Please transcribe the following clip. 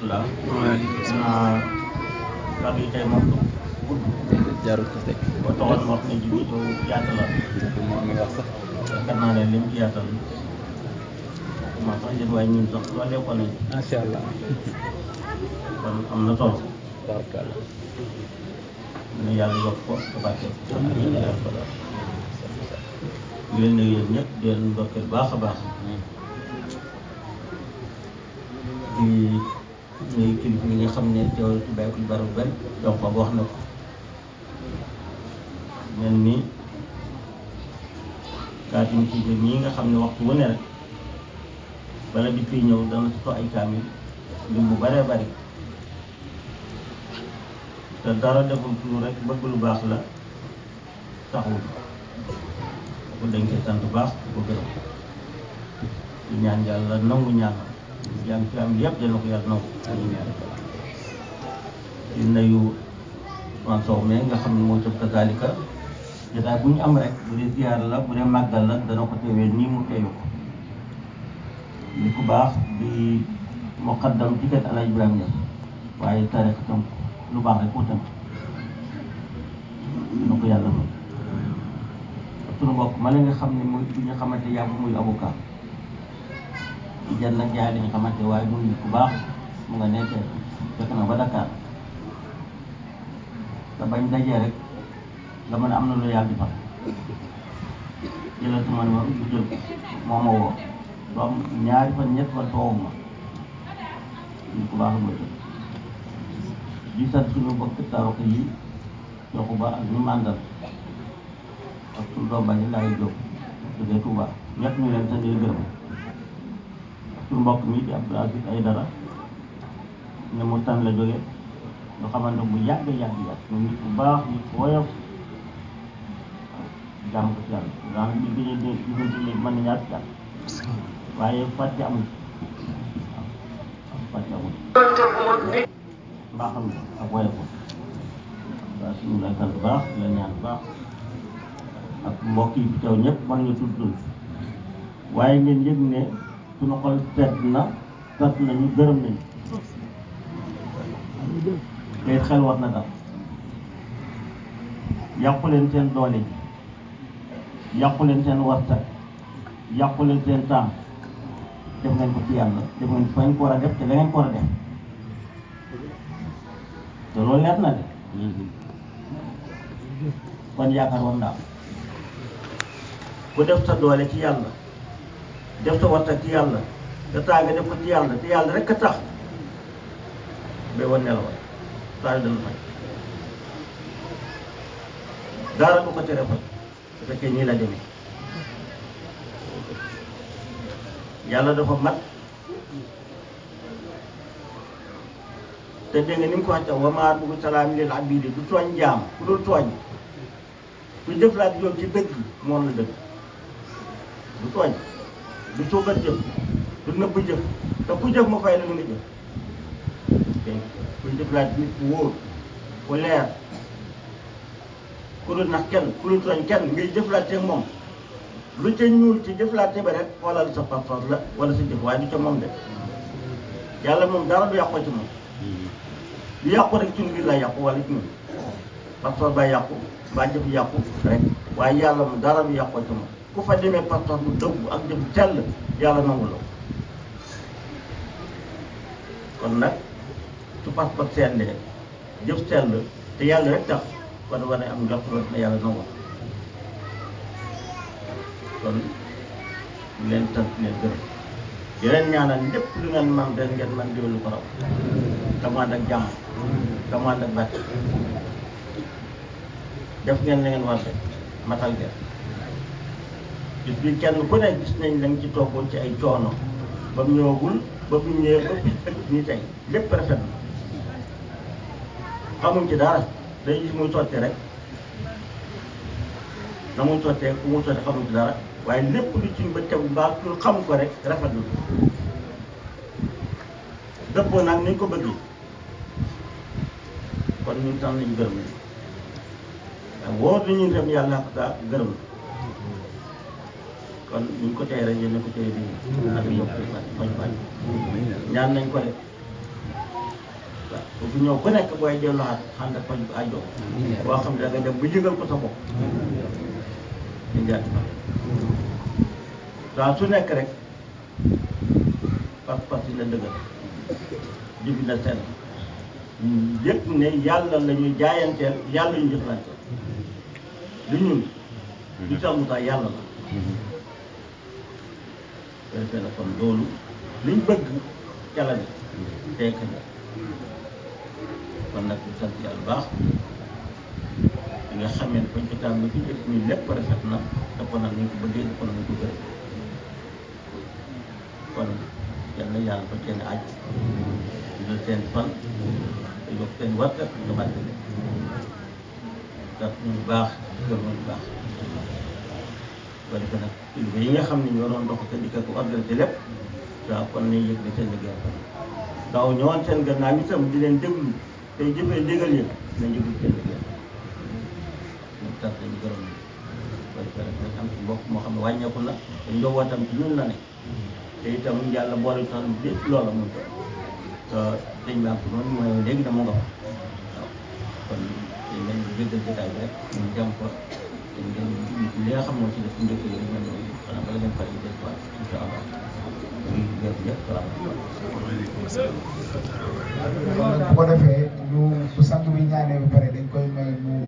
rahmatullah naa kàddu yi tey moom gudd jarul ko teg boo taxoon ma wax ne ji bi yow yaatalal moo ngi wax sax yaakaar naa ne lim ci yaatal ma sax jël waaye ñun sax loolee ko nañ macha allah kon am na solo tabarkalla ne yàlla yokk ko te barke ko leen ne yéen ñëpp di leen ndokkeel baax a baax di nuyu kilifa yi nga xam ne teewal ci bàyyi ko lu bari bu bari donc ba wax na ko mel ni kaatim ci biir ñii nga xam ne waxtu wu ne rek bala bi fii ñëw dana soto ay kaamil lim bu baree bari te dara deful lu rek bëgg lu baax la taxul ko dañ koy sant bu baax di ko gërëm di ñaan yàlla nangu ñaanal jàng fi am yëpp dana ko yàlla nangu di nuyu man Sow mais nga xam ne moo tëb kazalika jotaay bu ñu am rek bu dee ziar la bu dee màggal la dana ko teewee nii mu teewu ko li ku baax di muqaddam ci kër Alaaji Ibrahima Niass waaye taarix tam lu baax rek ko tënk dina ko yàlla fa sunu mbokk ma la nga xam ne muy bi nga xamante yàgg muy avocat ci jan nag jaay dañu xamante waaye muy nit ku baax mu nga nekk fekk na ba Dakar te bañ dajee rek nga mën a am na lu yàlla di fa jëlal sama numéro bu jël moo ma woo lu am ñaari fan ñett fan toowu ma nit ku baax la ma jël di sant suñu bokk tarox yi yokku ba ak ñu màndal ak suñu doom bañi laay jóg jógee Touba ñett ñu leen sant gërëm ak suñu mbokk mi di Abdou Aziz ay dara ne mu tan la jóge nga xamante bu yàgg yàgg yàgg ñu nit bu baax nit ku woyof jàmm ko ci yàlla daanaka bi gëjee di diggante léegi mën na ñaar jàmm waaye fàtte amul waaw fàtte amul mbaa xam ne ak woyof waaw suñu lay sant bu baax di la ñaan bu baax ak mbokk yi fi teew ñëpp mën nañu tudd tudd waaye ngeen yëg ne suñu xol sedd na sant nañu gërëm nañu te xel war na dal yàqu leen seen doole ji yàqu leen seen warta yàqu leen seen temps def ngeen ko ci yàlla def ngeen fañ ko war a def te la ngeen ko war a def te loolu leer na de kon yaakaar war naa ku def sa doole ci yàlla def sa warta ci yàlla te taa nga def ko ci yàlla te yàlla rek a tax ba wan nelawal saa yu dana faj dara du ko tere faj su fekkee nii la demee yàlla dafa mat te dégg nga ni mu ko waxee wa maa bu salaam lil abidi du tooñ jaam ku dul tooñ ku jëflaat yow ci dëgg moom la dëgg du tooñ du suukat jëf du nëbb jëf te ku jëf ma fay la lu nga jëf dégg ku jëflaat nit ku wóor ku leer ku dul nax kenn ku dul tooñ kenn ngay jëflaate ak moom lu ca ñuul ci jëflaate ba rek xoolal sa pas-pas la wala sa jëf waaye du ca moom de yàlla moom dara du yàqoo ci moom lu yàqu rek ci biir la yàqu wala ci ñun pas-pas ba yàqu mbaa jëf yàqu rek waaye yàlla moom dara du yàqoo ci moom ku fa demee pas-pas bu dëggu ak jëf sell yàlla nangu la kon nag su pas-pas sellee jëf sell te yàlla rek tax kon war na am njort rek na yàlla nangu kon ñu leen sant leen gërëm di leen ñaanal lépp lu ngeen man den ngeen man diwlu ko raw commande ak jàmm commande ak bàtt def ngeen la ngeen war def matal ngeen gis bi kenn ku ne gis nañ lañ ci toggoon ci ay coono ba mu ñëwagul ba mu ñëwee ba bis ëpp nii tey lépp rafet na xamuñ ci dara day gis muy sotti rek na muy sottee ku muy sotti xamuñ ci dara waaye lépp lu ci ba tegu mbaa lu xam ko rek rafet na dëppoo nag ni ñu ko bëggee kon ñun tam nañu gërëm nañu waaw wóor nañu dem yàlla ak daa gërëm na kon ni ñu ko tey rek yéen a ko tey di ak yokk bañ bañ ñaan nañ ko de bu ñëw ku nekk booy delluwaat xam ne faj bu ajo boo xam ne da nga dem ba yëgal ko sa bopp di njaati fa saa su nekk rek pas-pas yi na dëgër jibi na seen yëpp ne yàlla la ñuy jaayanteel yàlla ñu jëflanteel du ñun du sax mu tax yàlla la defee na kon loolu liñ bëgg ca la ne tey kañ kon nag ñu sant yàlla baax di nga xamee ne fañ ko tàmm fi njëkk nii lépp rafet na te kon nag ñu ko bëggee te kon nag ñu ko gërëm kon yal na yàlla fa seen aj dina seen fan te yokk seen warkat nga bàtte leen ndax ñu baax gër ñu baax ko defee nag kilifa yi nga xam ne ñoo doon dox te di ko organisé lépp waaw kon nañ yëg ne seen liggéey fa daaw ñëwoon seen gannaaw itam di leen déglu tey jëfee ndigal yi nañ yëgul seen liggéey ñun sant nañu gërëm ñu ko defee nag nañ am ci mbokk moo xam ne wàññeeku na te njobootam ci ñun la ne te itam yàlla boole tax lépp loola mun ko te sëñ bi am ko noonu mooy léegi na mu nga fa waaw kon dañ leen di jéggal jotaay bi rek ñu jëm ko te ngeen li nga xam moo ci def njëkk yi rek ñoom ñoom xanaa bala ngeen pare des fois incha allah muy ñëpp ñëpp salaamaaleykum kon nag bu ko defee ñu bu sang bi ñaanee ba pare dañ koy may mu